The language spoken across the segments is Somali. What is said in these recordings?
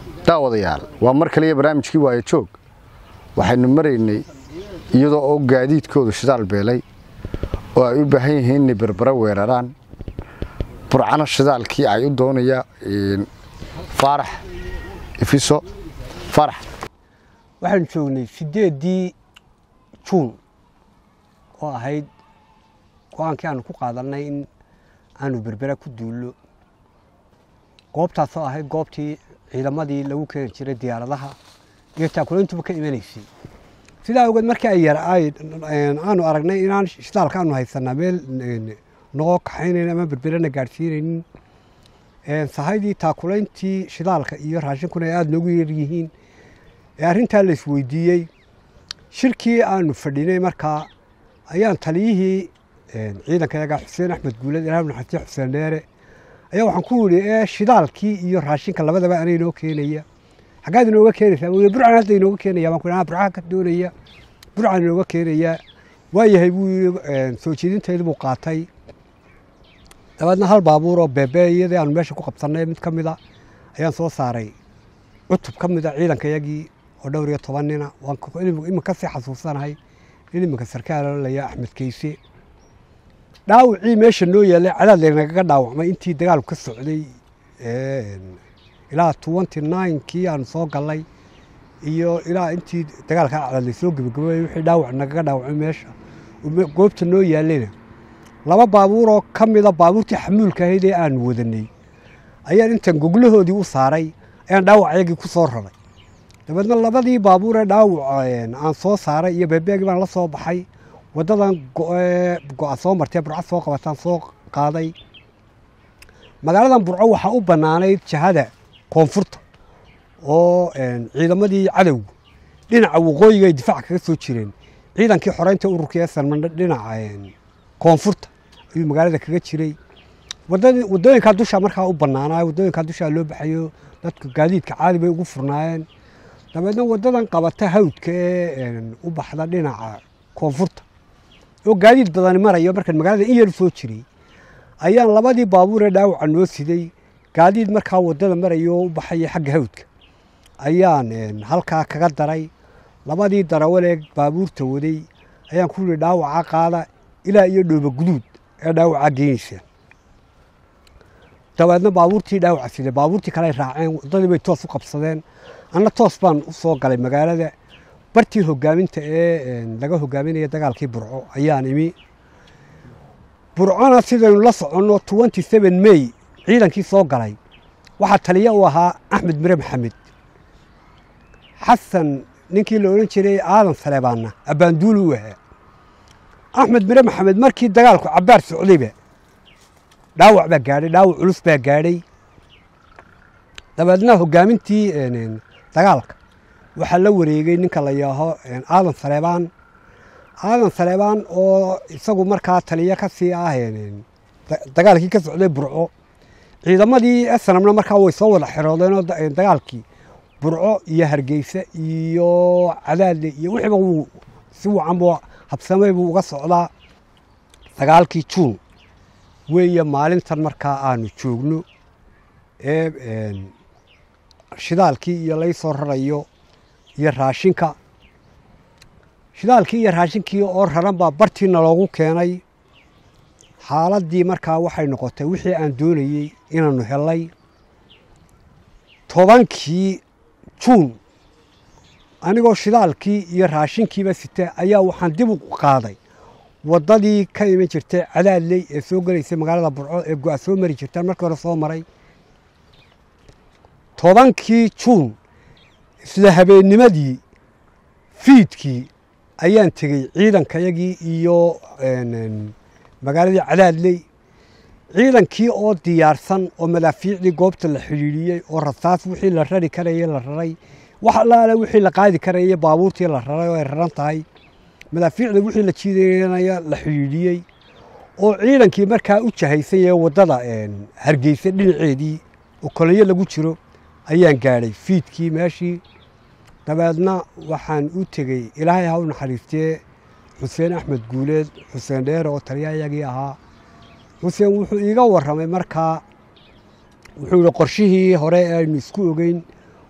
daawadayaal waa mar kaliya barnaamijkii waayo joog waxaynu maraynay iyadoo oo gaadiidkoodu shidaal beelay oo ay u baahan yihiin inay berbera weeraraan burcana shidaalkii ay u doonaya faarax ifiso faarax waxaanu joognay sideeddii juun oo ahayd go-aankii aanu ku qaadannay in aanu berbera ku duullo goobtaasoo ahayd goobtii ciidamadii lagu keeni jiray diyaaradaha iyo taakulayntuba ka imanaysay sidaa ogeed markii ay yar aanu aragnay inaan shidaalka aanu haysanaa meel noo kaxaynayn ama berberana gaadhsiinaynin sahaydii taakulayntii shidaalka iyo raashinkuna ay aada noogu yaryihiin ee arrintaa la isweydiiyey shirkii aanu fadhinay markaa ayaan taliyihii ciidankayaga xuseen axmed guuled ilaah naxariistiya xuseen dheere ayaa waxaan ku yidhi ee shidaalkii iyo raashinka labadaba anay inoo keenaya xaggaad inooga keenaysaa wuu burcan hadda inooga keenaya baan ku yidhi burcaha ka doonaya burcan inooga keenaya waayahay buu yidhi soo jeedinteedii buu qaatay dabeedna hal baabuur oo beebe iyadii aanu meesha ku qabsannay mid ka mida ayaan soo saaray cutub ka mida ciidankayagii oo dhowr iyo toban nina waan iminka sii xasuusanahay in iminka sarkaal laya axmed keyse dhaawacii meesha noo yaallay cadaad laynagaga dhaawacmay intii dagaalku ka socday ilaa twenty ninekii aanu soo gallay iyo ilaa intii dagaalka cadaad laysoo gebagaboobay wixii dhaawac nagaga dhaawacmay meesha goobta noo yaallayna laba baabuuroo ka mida baabuurtii xamuulka ahayd ee aanu wadanay ayaan intan goglahoodii u saaray ayaan dhaawacayagii ku soo raray dabeedna labadii baabuur ee dhaawac aan soo saaray iyo beebeegii baan la soo baxay waddadan go-a soo martee burco soo qabataan soo qaaday magaaladan burco waxaa u bannaanayd jahada koonfurta oo ciidamadii cadowgu dhinaca waqooyiga ay difaac kaga soo jireen ciidankii xoreynta ururka ee salmandhe dhinaca koonfurta ayuu magaalada kaga jiray waddooyinkaa dusha markaa u bannaanaa waddooyinkaa dushaa loo baxayo dadka gaadiidka caadi bay ugu furnaayeen dabeedna waddadan qabata hawdka ee u baxda dhinaca koonfurta oo gaadiid badani marayo markaan magaalada in yar soo jiray ayaan labadii baabuur ee dhaawaca noo siday gaadiid markaa waddada marayo oo u baxaya xagga hawdka ayaan halkaa kaga daray labadii darawal ee baabuurta waday ayaan ku yihi dhaawaca qaada ilaa iyo dhooba guduud ee dhaawaca geynaysa dabeedna baabuurtii dhaawaca siday baabuurtii kale ay raaceen waddadii bay toos u qabsadeen anna toos baan u soo galay magaalada bartii hogaaminta ee laga hogaaminaya dagaalkii burco ayaan imi burcona sidaynu la soconno twenty seven may ciidankii soo galay waxaa taliya u ahaa axmed mire maxamed xasan ninkii la odhan jiray aadan saleebaanna abbaanduuli u ahaa axmed mire maxamed markii dagaalku cabbaar socdayba dhaawac baa gaadhay dhaawac culus baa gaadhay dabeedna hogaamintii dagaalka waxaa la wareegay ninka la yaaho aadan saleebaan aadan saleebaan oo isagu markaa taliyo ka sii ah dagaalkii ka socday burco ciidamadii esanamna markaa way soo wada xiroodeenoo dagaalkii burco iyo hargeysa iyo cadaadle iyo wixiiba wuu si wacan buu habsamay buu uga socdaa sagaalkii juun weeye maalintan markaa aanu joogno ee shidaalkii iyo lay soo rarayo iyo raashinka shidaalkii iyo raashinkii oo raran baa bartiina loogu keenay xaaladdii markaa waxay noqotay wixii aan doonayey inaanu helay tobankii juun anigoo shidaalkii iyo raashinkiiba sita ayaa waxaan dib u qaaday waddadii ka iman jirtay cadaadley ee soo gelaysay magaalada burco ee go-a soo mari jirtaan markii hore soo maray tobankii juun isla habeennimadii fiidkii ayaan tegey ciidankayagii iyo magaaladii cadaadley ciidankii oo diyaarsan oo madaafiicdii goobta la xidhiidhiyey oo rasaas wixii la rari karayey la raray wax allaale wixii la qaadi karayey baabuurtii la raray oo ay raran tahay madaafiicda wixii la jiidanaya la xidhiidhiyey oo ciidankii markaa u jahaysan yahe waddada hargeysa dhinaceedii oo kolonyo lagu jiro ayaan gaadhay fiidkii meeshii dabeedna waxaan u tegey ilaahay ha u naxariistee xuseen axmed guuleed xuseen dheere oo taliyayagii ahaa xuseen wuxuu iiga warramay markaa wuxuu yihi qorshihii hore ee aynu isku ogeyn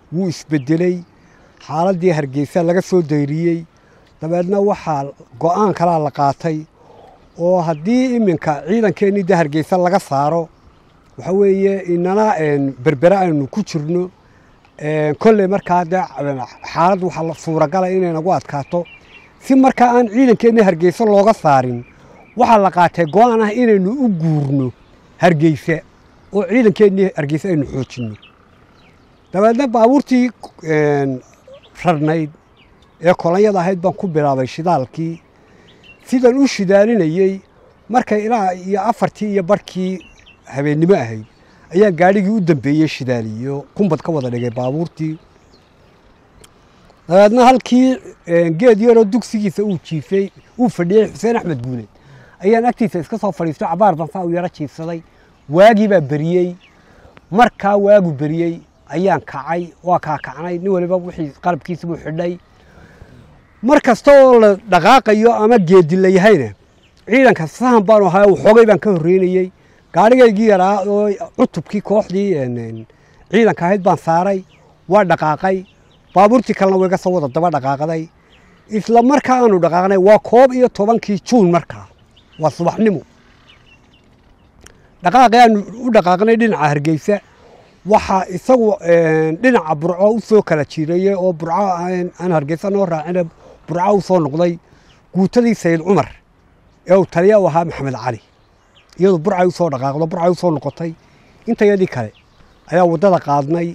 wuu isbedeley xaaladdii hargeysa laga soo dayriyey dabeedna waxaa go-aan kalaa la qaatay oo haddii iminka ciidankeennii de hargeysa laga saaro waxa weeye inana berbere aynu ku jirno kolley markaa de xaalad waxaa suuragala inay nagu adkaato si markaa aan ciidankeennii hargeysa looga saarin waxaa la qaatay go-aan ah inaynu u guurno hargeysa oo ciidankeennii hargeysa aynu xoojinno dabeedna baabuurtii rarnayd ee kolonyada ahayd baan ku bilaabay shidaalkii sidan u shidaalinayey markay ilaa iyo afartii iyo barhkii habeennimo ahayd ayaa gaadhigii u dambeeyey shidaaliyo kumbad ka wada dhigay baabuurtii dabeedna halkii geed yaroo dugsigiisa uu jiifay uu fadhiyey xuseen axmed guuleed ayaan agtiisa iska soo fadhiisto cabaar bansaa u yaro jiifsaday waagii baa beriyey markaa waagu beriyey ayaan kacay waa kaa kacnay nin waliba wixii qalabkiisibuu xidhay mar kasta oo la dhaqaaqayo ama geedi la yahayna ciidanka sahan baanu ahaa waxoogay baan ka horreynayey gaadhigaygii yaraa oo cutubkii kooxdii ciidanka ahayd baan saaray waa dhaqaaqay baabuurtii kalena wayga soo wada daba dhaqaaqday isla markaa aanu dhaqaaqnay waa koob iyo tobankii juun markaa waa subaxnimo dhaqaaqii aanu u dhaqaaqnay dhinaca hargeysa waxaa isagu dhinaca burco u soo kala jiirayey oo burco aan hargeysa noo raacina burco u soo noqday guutadii sayid cumar ee uu taliya u ahaa maxamed cali iyadu burcay u soo dhaqaaqdo burcay u soo noqotay intayadii kale ayaa waddada qaadnay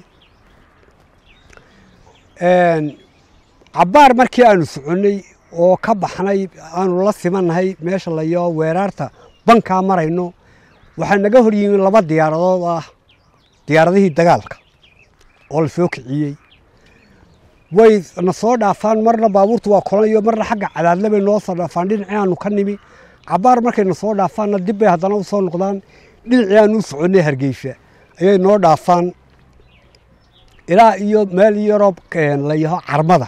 cabbaar markii aanu soconnay oo ka baxnay aanu la simannahay meesha layo weeraarta bankaa marayno waxaa naga hor yimi laba diyaaradood ah diyaaradihii dagaalka oo la soo kiciyey way na soo dhaafaan marna baabuurtu waa kolanayo marna xagga cadaadle bay noo soo dhaafaan dhinacii aanu ka nimi cabbaar markay na soo dhaafaanna dib bay haddana u soo noqdaan dhinacii aanu u soconnay hargeysa ayay noo dhaafaan ilaa iyo meel yaroo la yaho carmada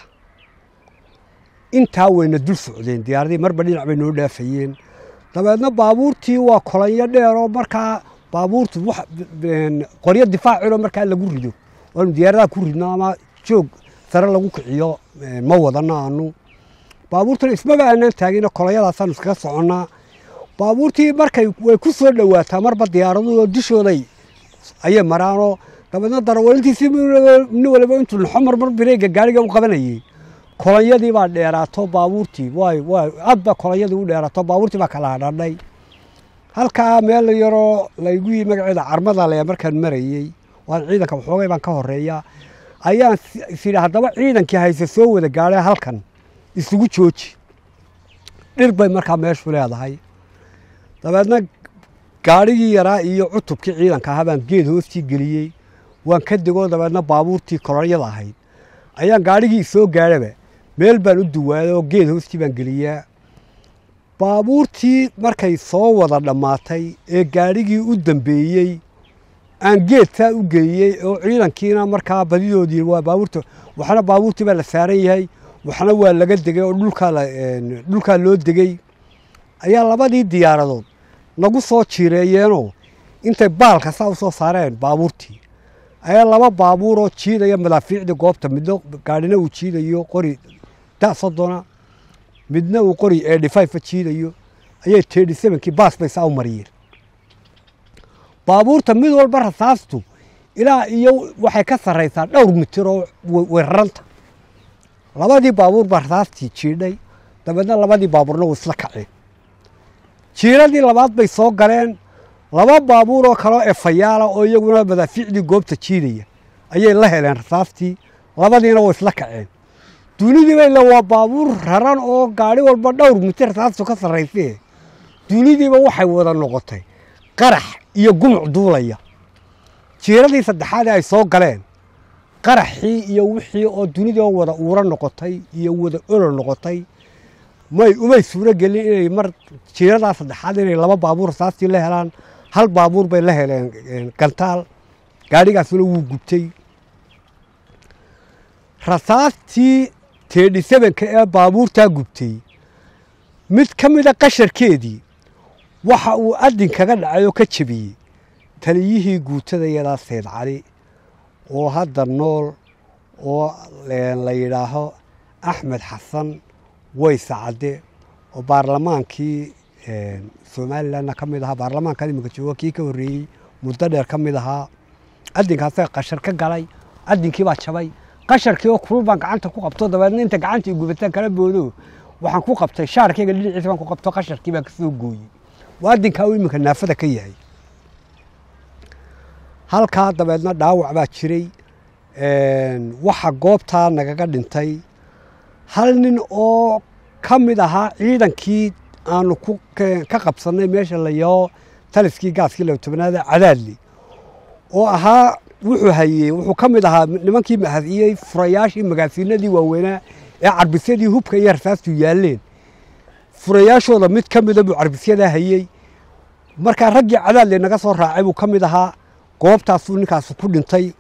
intaa wayna dul socdeen diyaaradii marba dhinac bay noo dhaafayeen dabeedna baabuurtii waa kolanyo dheer oo markaa baabuurtu qoryo difaacilo markaa lagu rido waanu diyaaradaha ku ridno ama joog sare lagu kiciyo ma wadano aanu baabuurtuna ismaba aanaan taagino kolonyadaasaanu iskaga soconnaa baabuurtii markay way ku soo dhowaataa marba diyaaraduoo dushooday ayay maraanoo dabeedna darawalintiisi nin waliba intuu naxo marmar bireega gaariga u qabanayey kolonyadii baa dheeraato baabuurtii way way aad baa kolonyadii u dheeraato baabuurtii baa kala hadhadhay halkaa meel yaroo laygu yii magaceeda carmada le markaan marayey waan ciidanka waxoogay baan ka horeeya ayaan isidhi haddaba ciidankii hayse soo wada gaadhay halkan isugu jooji dhir bay markaa meeshu leedahay dabeedna gaadhigii yaraa iyo cutubkii ciidanka ahaa baan geed hoostii geliyey waan ka degoo dabeedna baabuurtii kolonyada ahayd ayaan gaadhigii soo gaadhaba meel baan u duwaaday oo geed hoostii baan geliyaa baabuurtii markay soo wada dhammaatay ee gaadhigii u dambeeyey aan geedtaa u geeyey oo ciidankiina markaa badidoodii waa baabuurta waxna baabuurtii baa la saaran yahay waxna waa laga degay oo dhulkaa loo degey ayaa labadii diyaaradood nagu soo jiireeyeenoo intay baalka saa u soo saareen baabuurtii ayaa laba baabuuroo jiidaya madaafiicdii goobta midna gaadhina uu jiidayo qori da soddona midna uu qori eedhifayfa jiidayo ayay teedhi sebankii baas bay saa u mariyeen baabuurta mid walba rasaastu ilaa iyo waxay ka sarraysaa dhowr mitir oo weeraranta labadii baabuur baa rasaastii jiidhay dabeedna labadii baabuurna way isla kaceen jiiradii labaad bay soo galeen laba baabuur oo kaleo efayaala oo iyaguna madaafiicdii goobta jiidaya ayay la heleen rasaastii labadiina way isla kaceen duunidiiba ila waa baabuur raran oo gaadhi walba dhowr mitir rasaastu ka sarraysee duunidiiba waxay wada noqotay qarax iyo gumuc duulaya jiiradii saddexaad ay soo galeen qaraxii iyo wixii oo dunida wada uura noqotay iyo wada olol noqotay may umay suuro gelin inay mar jiiradaa saddexaad inay laba baabuur rasaastii la helaan hal baabuur bay la heleen gantaal gaadhigaasuna wuu gubtay rasaastii teedhi sebenka ee baabuurtaa gubtay mid ka mida qasharkeedii waxa uu adin kaga dhacay oo ka jebiyey taliyihii guutada yadaa seyd cali oo hadda nool oo la yidhaaho axmed xasan weyse cadde oo baarlamaankii somalilanna ka mid ahaa baarlamaankan iminka jooga kii ka horreeyey muddo dheer ka mid ahaa adinkaasa qashar ka galay adinkii baa jabay qasharkii oo kulul baan gacanta ku qabto dabeedna inta gacanta i gubataan kala boodo waxaan ku qabtay shaarkayga dhinaciisa baan ku qabto qasharkii baan kasoo gooyey waa adinkaa uu iminka naafada ka yahay halkaa dabeedna dhaawac baa jiray waxa goobtaa nagaga dhintay hal nin oo ka mid ahaa ciidankii aanu ka qabsannay meesha layao taliskii gaaskii laba tobanaada cadaadli oo ahaa wuxuu hayey wuxuu ka mid ahaa nimankii mahadiyey furayaashii magaasiinadii waaweynaa ee carbisyadii hubka iyo rarsaastu yaalleen furayaashooda mid ka mida buu carbisyadaa hayey markaa raggii cadaadle naga soo raacay buu ka mid ahaa goobtaasuu ninkaasu ku dhintay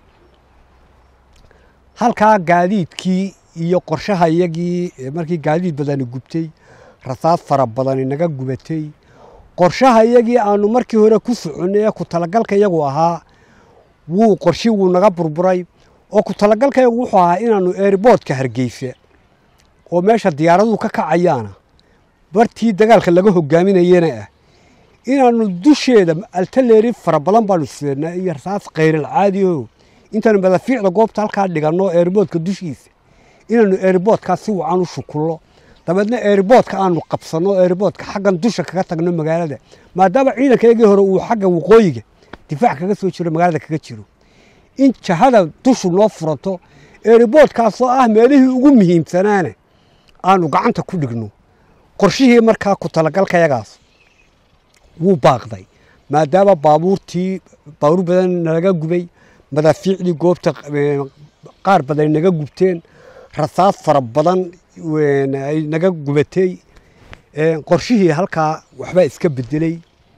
halkaa gaadiidkii iyo qorshaha iyagii markii gaadiid badani gubtay rasaas fara badani naga gubatay qorshaha iyagii aanu markii hore ku soconnay ee ku talagalka iyagu ahaa wuu qorshi wuu naga burburay oo ku talagalka iyagu wuxuu ahaa inaanu eeriboodka hargeysa oo meesha diyaaraduhu ka kacayaana bartii dagaalka laga hogaaminayena ah inaanu dusheeda altaleeri fara badan baanu seennaa iyo rasaas khayral caadiho intaanu madafiicda goobta halkaa dhiganno eeriboodka dushiisa inaanu eeriboodkaa si wacan u shukullo dabeedna eeriboodka aanu qabsanno eeriboodka xaggan dusha kaga tagno magaalada maadaama ciidankaygii hore uu xagga waqooyiga difaac kaga soo jiro magaalada kaga jiro in jahada dushu noo furato eeriboodkaasoo ah meelihii ugu muhiimsanaana aanu gacanta ku dhigno qorshihii markaa ku talagalkayagaas wuu baaqday maadaama baabuurtii baabuur badan nalaga gubay madaafiicdii goobta qaar badan naga gubteen rasaas fara badan ay naga gubatay qorshihii halkaa waxbaa iska bedelay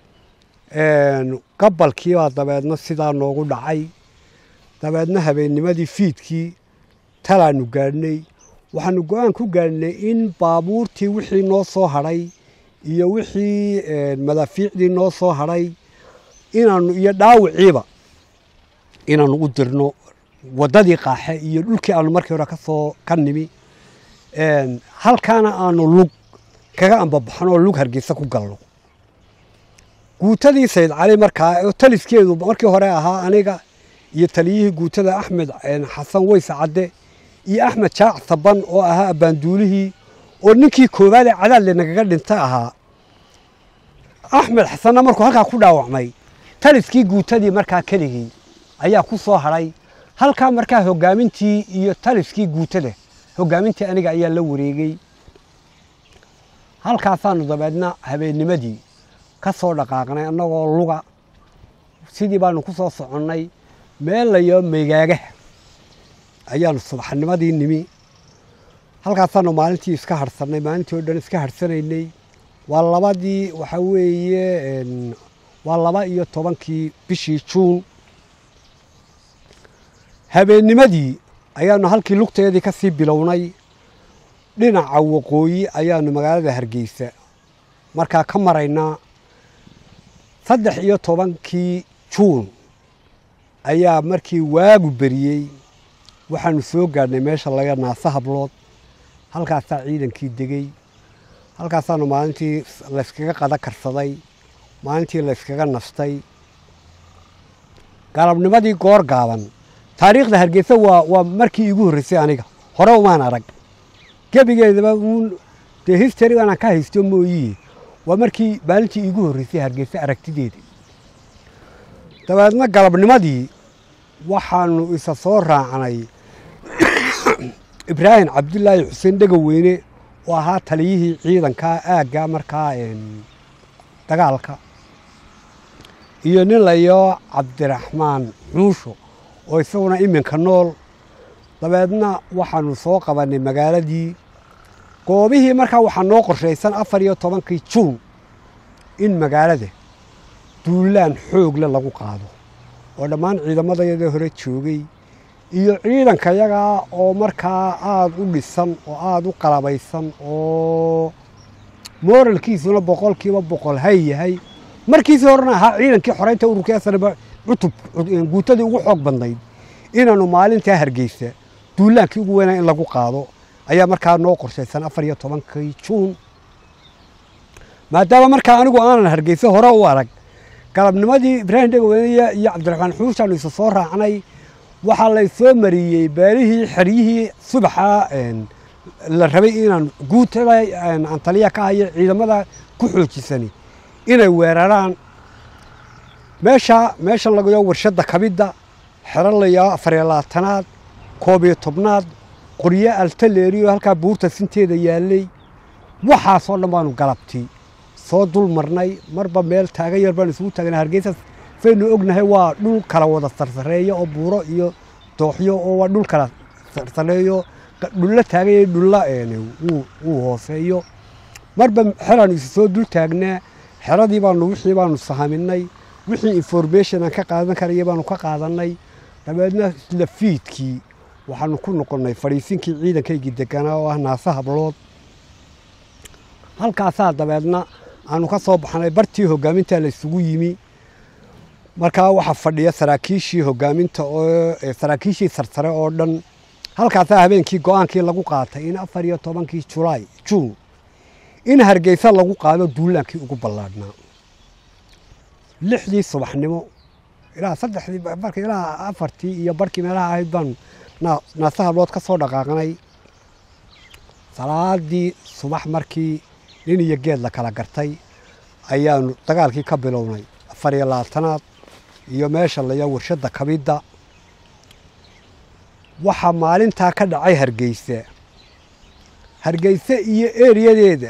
gabalkiibaa dabeedna sidaa noogu dhacay dabeedna habeennimadii fiidkii talaanu gaadhnay waxaanu go-aan ku gaadhnay in baabuurtii wixii noo soo hadhay iyo wixii madaafiicdii noo soo hadhay inaanu iyo dhaawiciiba inaanu u dirno waddadii qaaxe iyo dhulkii aanu markii hore kasoo ka nimi halkaana aanu lug kaga ambabaxno oo lug hargeysa ku galno guutadii sayid cali markaa oo taliskeedu markii hore ahaa aniga iyo taliyihii guutada axmed xasan weyse cadde iyo axmed jaac saban oo ahaa abbaanduulihii oo ninkii koowaad ee cadaadle nagaga dhinta ahaa axmed xasanna markuu halkaa ku dhaawacmay taliskii guutadii markaa keligii ayaa ku soo hadhay halkaa markaa hoggaamintii iyo taliskii guutada hoggaamintii aniga ayaa la wareegay halkaasaanu dabeedna habeennimadii ka soo dhaqaaqnay annagoo luga sidii baanu ku soo soconnay meel layo megaagaha ayaanu subaxnimadii nimi halkaasaanu maalintii iska harhsannay maalintii oo dhan iska harhsanaynay waa labadii waxaa weeye waa laba iyo tobankii bishii juun habeennimadii ayaanu halkii lugteedii ka sii bilownay dhinaca waqooyi ayaanu magaalada hargeysa markaa ka maraynaa saddex iyo tobankii juun ayaa markii waagu beriyey waxaanu soo gaadhnay meesha laga naasa hablood halkaasaa ciidankii degey halkaasaanu maalintii layskaga qada karsaday maalintii layskaga nastay galabnimadii goor gaaban taariikhda hargeysa waa waa markii iigu horreysay aniga hore umaan arag gebigeedaba uun dee history aanan ka haysto mooyiye waa markii maalintii iigu horreysay hargeysa aragtideeda dabeedna galabnimadii waxaanu isa soo raacnay ibraahim cabdulaahi xuseen dhegaweyne oo ahaa taliyihii ciidanka aagga markaa dagaalka iyo nin layo cabdiraxmaan xuusho oo isaguna iminka nool dabeedna waxaanu soo qabannay magaaladii goobihii markaa waxaa noo qorshaysan afar iyo tobankii juun in magaalada duulaan xoogle lagu qaado oo dhammaan ciidamadayada hore joogay iyo ciidanka yagaa oo markaa aada u dhisan oo aada u qalabaysan oo mooralkiisuna boqolkiiba boqol hay yahay markiisii horena ahaa ciidankii xoreynta ururka esanaba cutub guutadii ugu xoog badnayd inaanu maalintaa hargeysa duulaankii ugu weynaa in lagu qaado ayaa markaa noo qorshaysan afar iyo tobankii juun maadaama markaa anigu aanan hargeysa hore u arag galabnimadii ibraahim dhegaweyne iyo cabdiraxmaan xuushaanu isa soo raacnay waxaa laysoo mariyey beelihii xeryihii subaxa la rabay inaan guutada aan taliya ka hayo ciidamada ku xoojisani inay weeraraan meesha meeshan lagayo warshadda kabidda xero layaa afariyo labaatanaad koob iyo tobnaad qoryo altaleeriyo halkaa buurta sinteeda yaallay waxaasoo dhan baanu galabtii soo dul marnay marba meel taagan yar baanu isugu taagnay hargeysa saynu ognahay waa dhul kala wada sarsareeyo oo buuro iyo dooxyo oo waa dhul kala sarsareeyo dhulla taaganya dhulla wuu hooseeyo marba xeraanu isu soo dul taagnaa xeradii baanu wixii baanu sahaminay wixii information aan ka qaadan karaya baanu ka qaadanay dabeedna isla fiidkii waxaanu ku noqonnay fadhiisinkii ciidankaygii deganaa oo ah naase hablood halkaasaa dabeedna aanu ka soo baxnay bartii hogaaminta la isugu yimi markaa waxaa fadhiya saraakiishii hogaaminta oo saraakiishii sarsare oo dhan halkaasaa habeenkii go-aankii lagu qaatay in afar iyo tobankii julaay juun in hargeysa lagu qaado duulaankii ugu ballaadhnaa lixdii subaxnimo ilaa saddexdii marka ilaa afartii iyo barkii meelaha ahayd baanu naase hablood ka soo dhaqaaqnay salaadii subax markii nin iyo geed la kala gartay ayaanu dagaalkii ka bilownay afar iyo labaatanaad iyo meesha laya warshadda kabidda waxaa maalintaa ka dhacay hargeysa hargeyse iyo eriyadeeda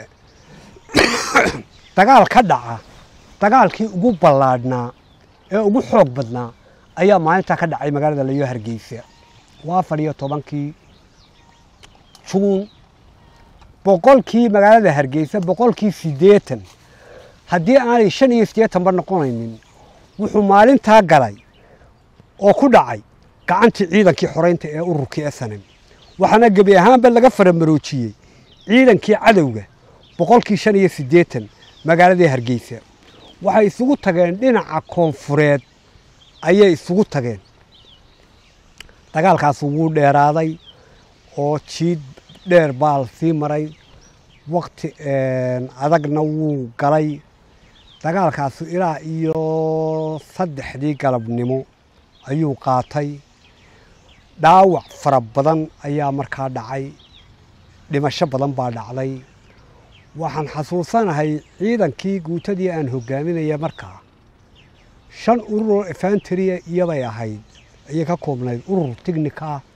dagaal ka dhaca dagaalkii ugu ballaadhnaa ee ugu xoog badnaa ayaa maalintaa ka dhacay magaalada layo hargeysa waa afar iyo tobankii juun boqolkii magaalada hargeysa boqolkii siddeetan haddii aanay shan iyo siddeetanba noqonaynin wuxuu maalintaa galay oo ku dhacay gacantii ciidankii xoreynta ee ururkii esanem waxaana gebi ahaanba laga faramaroojiyey ciidankii cadowga boqolkii shan iyo siddeetan magaaladii hargeysa waxay isugu tageen dhinaca koonfureed ayay isugu tageen dagaalkaasi wuu dheeraaday oo jiid dheer baa la sii maray wakti adagna wuu galay dagaalkaasi ilaa iyo saddexdii galabnimo ayuu qaatay dhaawac fara badan ayaa markaa dhacay dhimasho badan baa dhacday waxaan xasuusanahay ciidankii guutadii aan hogaaminaya markaa shan urur oo efantria iyobay ahayd ayay ka koobnayd urur tignika ah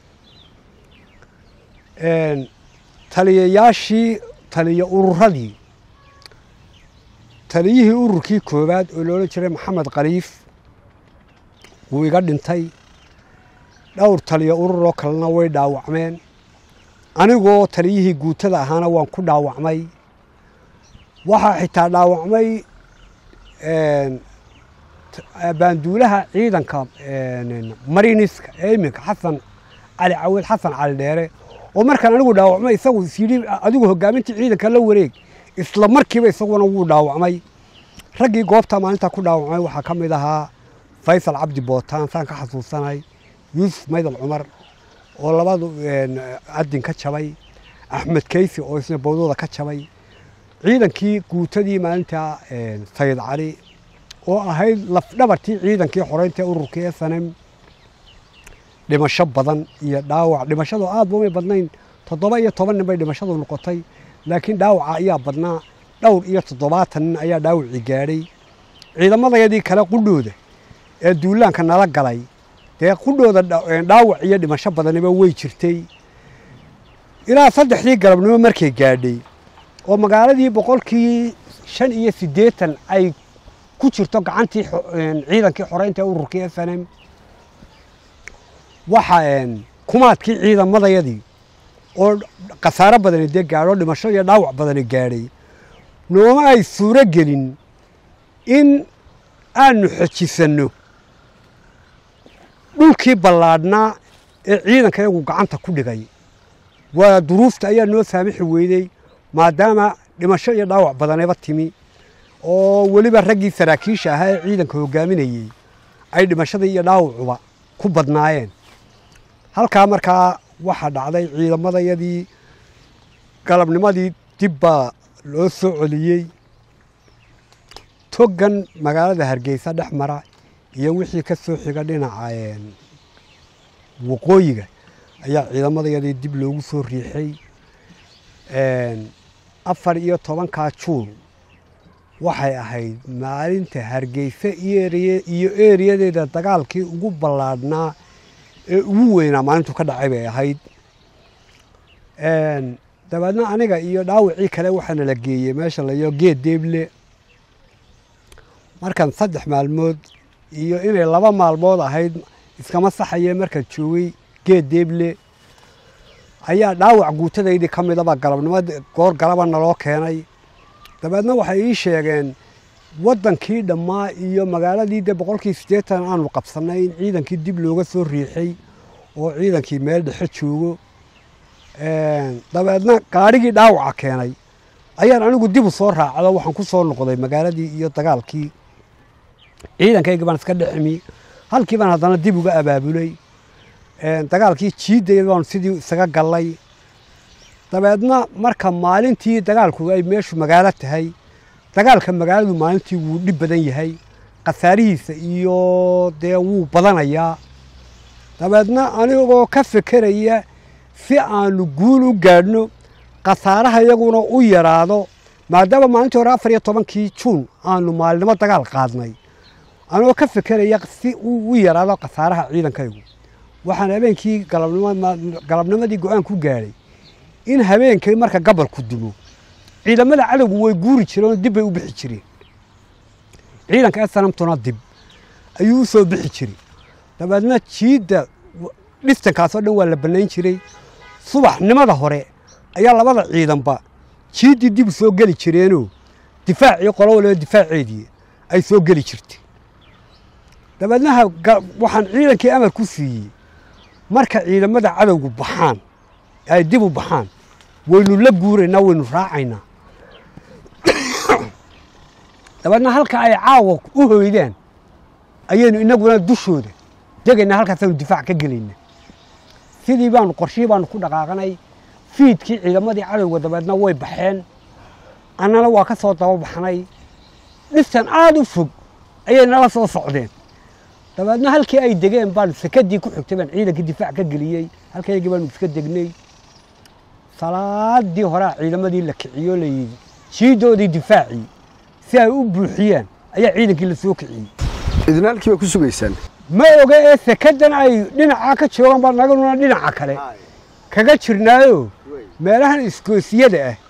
taliyayaashii taliya ururadii taliyihii ururkii koowaad oo loola jiray maxamed khaliif wuu iga dhintay dhowr taliya ururoo kalena way dhaawacmeen anigoo taliyihii guutada ahaana waan ku dhaawacmay waxaa xitaa dhaawacmay baanduulaha ciidanka mariniska ee iminka xasan cali cawil xasan cali dheere oo markaan anigu dhaawacmay isagu is yidhi adigu hogaamintii ciidanka la wareeg isla markiiba isaguna wuu dhaawacmay raggii goobta maalintaa ku dhaawacmay waxaa ka mid ahaa faysal cabdi bootaan saan ka xasuusanay yuusuf maydal cumar oo labadu adin ka jabay axmed keysi oo isna bowdooda ka jabay ciidankii guutadii maalintaa sayid cali oo ahayd lafdhabartii ciidankii xoreynta ururkii esanem dhimasho badan iyo dhaawac dhimashadu aad bumay badnayn toddoba iyo toban nin bay dhimashadu noqotay laakiin dhaawaca ayaa badnaa dhowr iyo toddobaatan nin ayaa dhaawacii gaadhay ciidamadayadii kale qudhooda ee duulaanka nala galay dee qudhooda dhaawac iyo dhimasho badaniba way jirtay ilaa saddexdii galabnimo markay gaadhay oo magaaladii boqolkii shan iyo siddeetan ay ku jirto gacantii ciidankii xoreynta ee ururkii esanem waxa kumaadkii ciidamadayadii oo khasaaro badani dee gaadho dhimasho iyo dhaawac badani gaadhay nooma ay suuro gelin in aanu xojisanno dhulkii ballaadhnaa ee ciidanka iyagu gacanta ku dhigay waa duruufta ayaa noo saamixi weydey maadaama dhimasho iyo dhaawac badaneba timi oo weliba raggii saraakiisha ahaa ee ciidanka hogaaminayey ay dhimashadii iyo dhaawacuba ku badnaayeen halkaa markaa waxaa dhacday ciidamadayadii galabnimadii dib baa loo soo celiyey togan magaalada hargeysa dhex mara iyo wixii ka soo xiga dhinaca waqooyiga ayaa ciidamadayadii dib loogu soo riixay afar iyo tobankaa juun waxay ahayd maalinta hargeysa iyo eeriyadeeda dagaalkii ugu ballaadhnaa ee ugu weynaa maalintu ka dhacay bay ahayd dabeedna aniga iyo dhaawacii kale waxaana la geeyey meesha layo geed deeble markan saddex maalmood iyo inay laba maalmood ahayd iskama saxaye markaan joogay geed deeble ayaa dhaawac guutadaydii ka midaba galabnimo goor galaba naloo keenay dabeedna waxay ii sheegeen waddankii dhammaa iyo magaaladii dee boqolkii siddeetan aanu qabsannay in ciidankii dib looga soo riixay oo ciidankii meel dhexe joogo dabeedna gaadhigii dhaawaca keenay ayaan anigu dib u soo raacdo waxaan ku soo noqday magaaladii iyo dagaalkii ciidankayga baan iska dheximi halkii baan haddana dib uga abaabulay dagaalkii jiidday baanu sidii isaga gallay dabeedna marka maalintii dagaalku ay meeshu magaalo tahay dagaalka magaaladu maalintii wuu dhib badan yahay khasaarihiisa iyo dee wuu badanayaa dabeedna anigoo ka fekeraya si aanu guul u gaadhno khasaaraha iyaguna u yaraado maadaama maalintii hore afar iyo tobankii juun aanu maalinimo dagaal qaadnay anigoo ka fekeraya si uu u yaraado khasaaraha ciidankaygu waxaan habeenkii galabnimadii go-aan ku gaadhay in habeenkii marka gabalku dumo ciidamada cadowgu way guuri jireen oo dib bay u bixi jireen ciidanka esanamtuna dib ayuu u soo bixi jiray dabeedna jiidda dhistankaasoo dhan waa la bannayn jiray subaxnimada hore ayaa labada ciidanba jiiddii dib u soo geli jireenoo difaacii qolo waliba difaaceedii ay soo geli jirtay dabeedna waxaan ciidankii amar ku siiyey marka ciidamada cadowgu baxaan ay dib u baxaan waynu la guuraynaa waynu raacaynaa dabeedna halka ay caawa u hoydaan ayaynu inaguna dushooda degaynaa halkaasaanu difaac ka gelayna sidii baanu qorshihii baanu ku dhaqaaqanay fiidkii ciidamadii cadowga dabeedna way baxeen annana waa ka soo daba baxnay dhistan aada u fog ayay nala soo socdeen dabeedna halkii ay degeen baan sekadii ku xigtay baan ciidankii difaac ka geliyey halkaygii baanu iska degnay salaadii horea ciidamadii la kiciyo la yidhi jiidoodii difaacii si ay u buuxiyaan ayaa ciidankii la soo kiciyey idina halkii baa ku sugaysaan ma oga ee sekadan ay dhinacaa ka joogaan baa naganuna dhinaca kale kaga jirnaayo meelahan iskoosiyada ah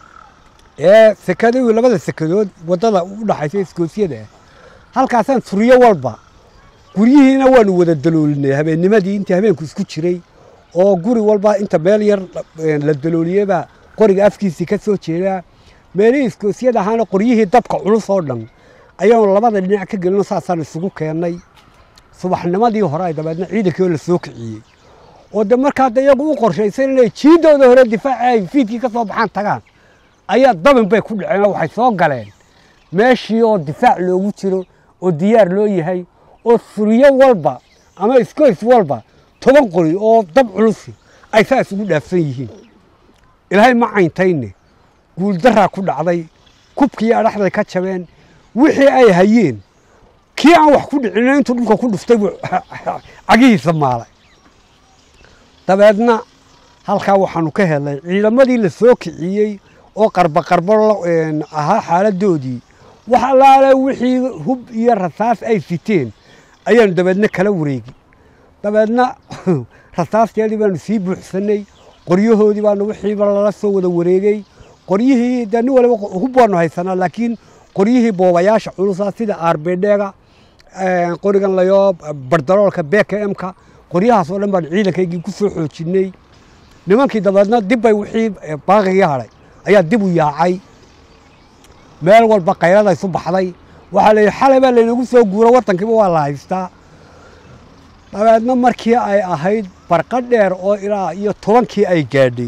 ee sekadii labada sekadood waddada u dhaxaysa iskoosiyada ah halkaasaan turiyo walba guryihiina waanu wada daloolinay habeennimadii intii habeenku isku jiray oo guri walba inta meel yar la dalooliyebaa qoriga afkiisii ka soo jeedaa meelihii iskoosiyada ahaana qoryihii dabka culus oo dhan ayaanu labada dhinac ka gelino saasaan isugu keennay subaxnimadii hore ay dabeedna ciidankii oo la soo kiciyey oo de markaa de iyagu u qorshaysan inay jiidooda hore difaaci ay fiidkii ka soo baxaan tagaan ayaa dabin bay ku dhaceen oo waxay soo galeen meeshii oo difaac loogu jiro oo diyaar loo yahay oo suriyo walba ama iskoys walba toban qori oo dab culusi ay saa isugu dhaafsan yihiin ilaahay ma cayntayne guuldaraa ku dhacday kubkii adhaxday ka jabeen wixii ay hayeen kii aan wax ku dhicin intuu dhulka ku dhuftay buu cagihiisa maalay dabeedna halkaa waxaanu ka helnay ciidamadii la soo kiciyey oo qarba qarbo ahaa xaaladoodii wax allaale wixii hub iyo rasaas ay siteen ayaanu dabeedna kala wareegi dabeedna rasaasteedii baanu sii buuxsanay qoryahoodii baanu wixiiba lala soo wada wareegey qoryihii de nin waliba hub baanu haysanaa laakiin qoryihii boobayaasha culusa sida arbedheega qorigan layo bardaloolka bkmka qoryahaas oo dhan baan ciidankaygii ku soo xoojinay nimankii dabeedna dibbay wixii baaqigii hadhay ayaa dib u yaacay meel walba kayrada isu baxday waxaa la yidhi xalay baa laynagu soo guuro waddankiiba waa la haystaa dabeedna markii ay ahayd barqa dheer oo ilaa iyo tobankii ay gaadhay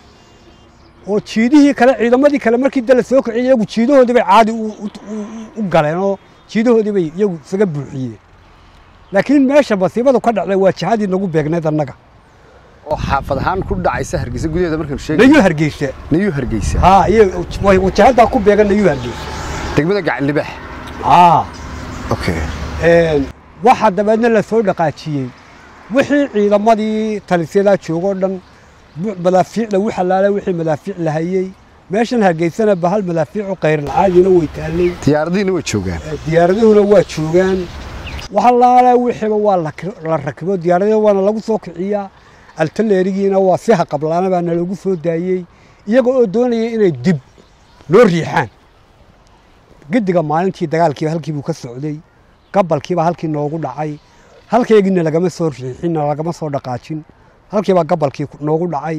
oo jiidihii kale ciidamadii kale markii de la soo kiciyay iyagu jiidahoodii bay caadi u galeen oo jiidahoodii bay iyagu isaga buuxiyeen laakiin meesha masiibadu ka dhacday waa jihadii nagu beegnayd annaga oo xaafad ahaan ku dhacaysa hargeysa gudaheeda markaynu sheegay nayuu hargeysa nayuu hargeysa haa iyo way wajahadaa ku beegan nayuu hargeysa degmada gacan libaax haa okay waxaa dabeedna la soo dhaqaajiyey wixii ciidamadii talisyadaa joogoo dhan madaafiicda u xalaala wixii madaafiic la hayey meeshan hargeysana bahal madaafiicu kayrlacaadiina way taallay diyaaradihiina way joogaan diyaaraduhuna waa joogaan waxalaala wixiiba waa la rakibo diyaaradihi waana lagu soo kiciyaa altaleerigiina waa si haqablaana baana lagu soo daayey iyaga oo doonaya inay dib noo riixaan gediga maalintii dagaalkiiba halkii buu ka socday gabalkiiba halkii noogu dhacay halkaygiina lagama soo riixinna lagama soo dhaqaajin halkiibaa gabalkii noogu dhacay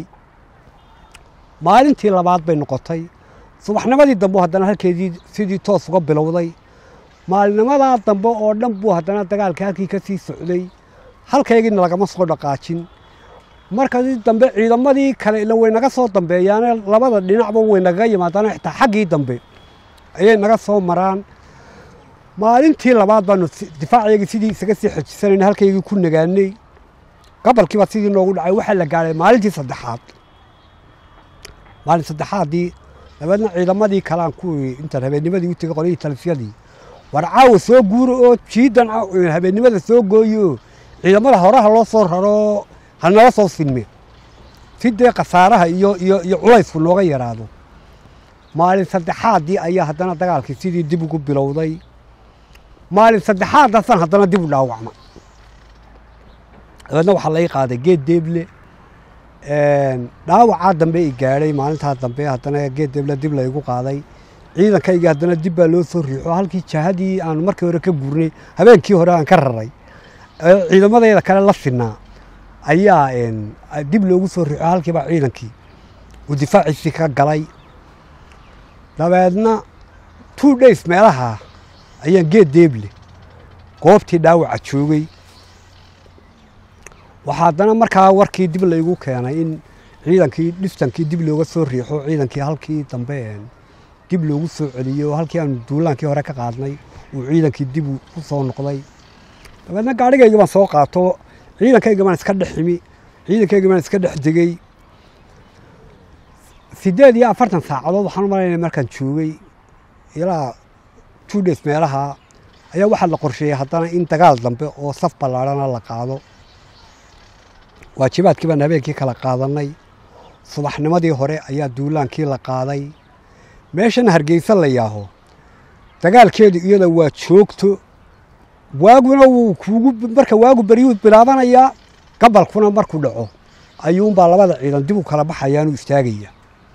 maalintii labaad bay noqotay subaxnimadii dambe haddana halkeedii sidii toos uga bilowday maalinimadaa dambe oo dhan buu haddana dagaalkii halkii ka sii socday halkaygiina lagama soo dhaqaajin markadii dambe ciidamadii kale ila way naga soo dambeeyaane labada dhinacba way nagaga yimaadaan xitaa xaggii dambe ayay naga soo maraan maalintii labaad baanu difaacayagii sidii isaga sii xejisanayna halkaygii ku nagaanay gabalkiiba sidii noogu dhacay waxaa la gaadhay maalintii saddexaad maalin saddexaadii dabeedna ciidamadii kalean kuwii intaan habeennimadii u tegey qolyihii talifyadii war caawa soo guura oo jiidan habeennimada soo gooye oo ciidamada horaha loo soo raro hanala soo sinme si dee khasaaraha iyo iyo iyo culaysku nooga yaraado maalin saddexaadii ayaa haddana dagaalkii sidii dib ugu bilowday maalin saddexaadaasaan haddana dib u dhaawacma dabeedna waxaa lai qaaday geed deeble dhaawacaa dambe i gaadhay maalintaa dambe haddana geed deeble dib laygu qaaday ciidankaygii haddana dib baa loo soo riixo halkii jahadii aanu markii hore ka gurnay habeenkii hore aan ka raray ciidamadeeda kale la sinaa ayaa dib loogu soo riixo halkiibaa ciidankii uu difaaciisii ka galay dabeedna two days meelaha ayaan geed deeble goobtii dhaawaca joogay waxaa haddana markaa warkii dib laygu keenay in ciidankii dhistankii dib looga soo riixo ciidankii halkii dambe dib loogu soo celiyo halkii aanu duulaankii hore ka qaadnay uu ciidankii dib u soo noqday dabeedna gaadhigayga baan soo qaato ciidankayga baan iska dhex imi ciidankayga baan iska dhex degey siddeed iyo afartan saacadood waxaan u malaynaya markaan joogay ilaa two days meelaha ayaa waxaa la qorsheeyey haddana in dagaal dambe oo saf ballaadhana la qaado waajibaadkii baan habeenkii kala qaadannay subaxnimadii hore ayaa duulaankii la qaaday meeshan hargeysa la yaaho dagaalkeedu iyada waa joogto waaguna wuu kuugu marka waagu beryuu bilaabanayaa gabalkuna markuu dhaco ayuunbaa labada ciidan dib u kala baxayaanu istaagaya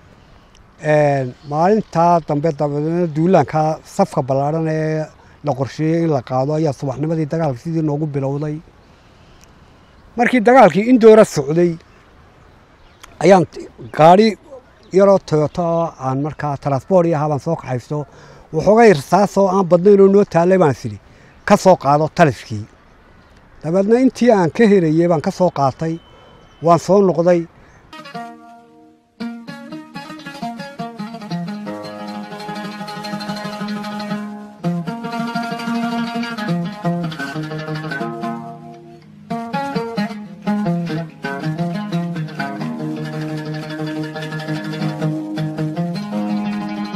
maalintaa dambe dabeedna duulaankaa safka ballaadhan ee la qorsheeyey in la qaado ayaa subaxnimadii dagaalka sidii noogu bilowday markii dagaalkii indoora socday ayaan gaadhi yaroo toyoto oo aan markaa transboort iyo ahaa baan soo kaxaysto waxoogay rasaasoo aan badnayn oo noo taallay baan sidhi ka soo qaado taliskii dabeedna intii aan ka herayey baan ka soo qaatay waan soo noqday